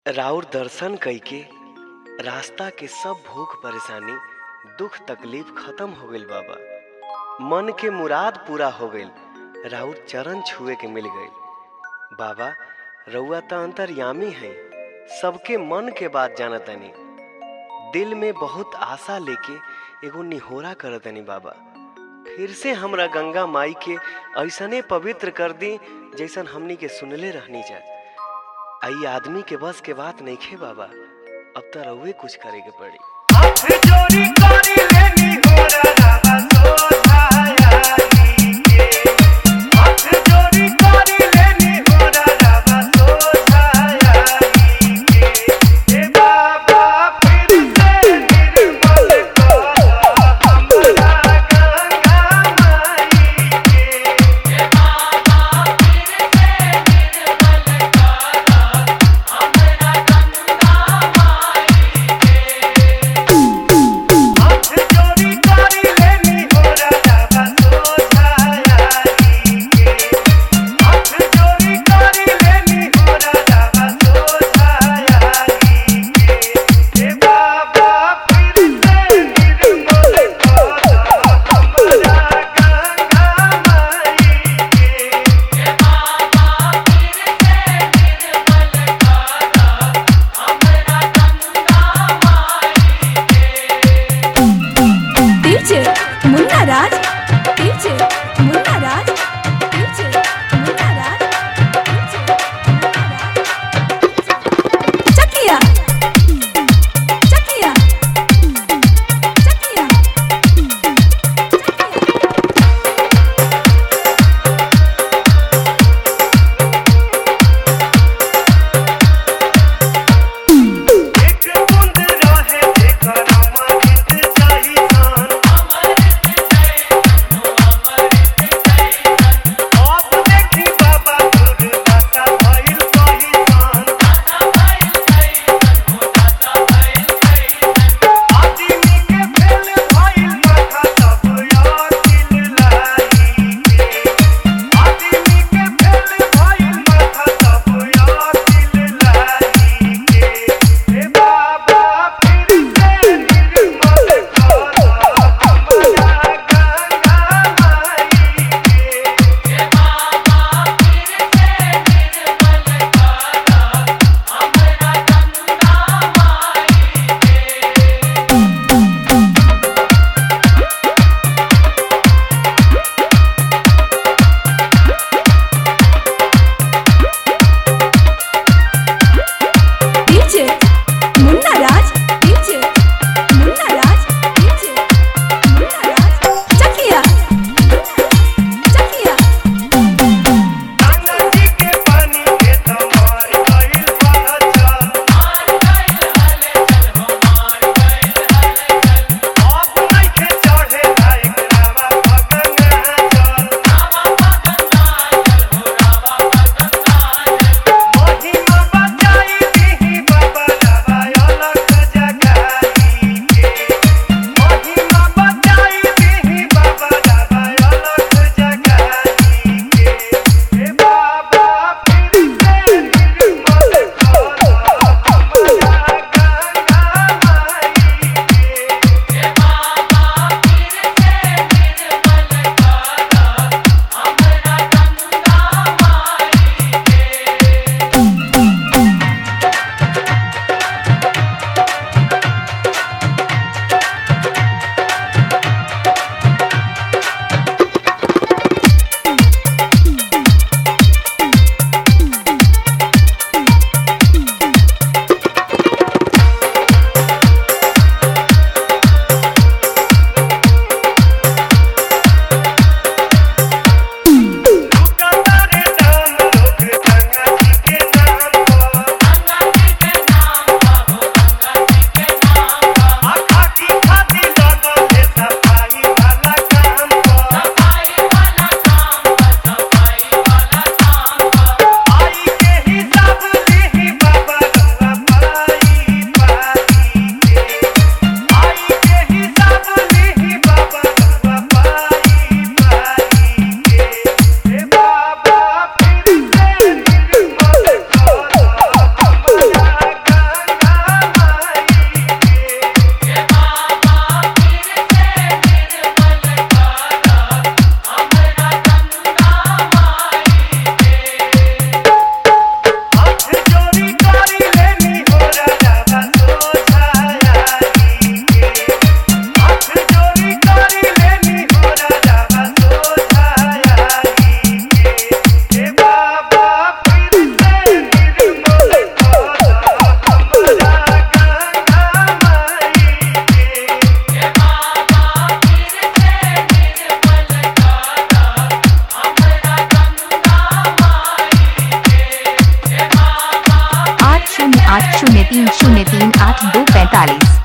राउर दर्शन कइके रास्ता के सब भूख परेशानी दुख तकलीफ खत्म हो गइल बाबा मन के मुराद पूरा हो गइल राउर चरण छुए के मिल गइल बाबा रउआ त अंतर्यामी हैं सबके मन के बात जानतनी दिल में बहुत आशा लेके एगो निहोरा करतनी बाबा फिर से हमरा गंगा माई के ऐसने पवित्र कर दी जैसन हमनी के सुनले रहनी जा आई आदमी के बस के बात नहीं खे बाबा अब तो रउए कुछ करे के पड़ी हाथ जोड़ी करी लेनी गोरा रावा सोझाई के हाथ जोड़ी करी लेनी गोरा रावा सोझाई के हे बाबा फिर से निर्मल कर हमरा गंगा माई के हाथ आठ शून्य तीन शून्य तीन आठ दो पैंतालीस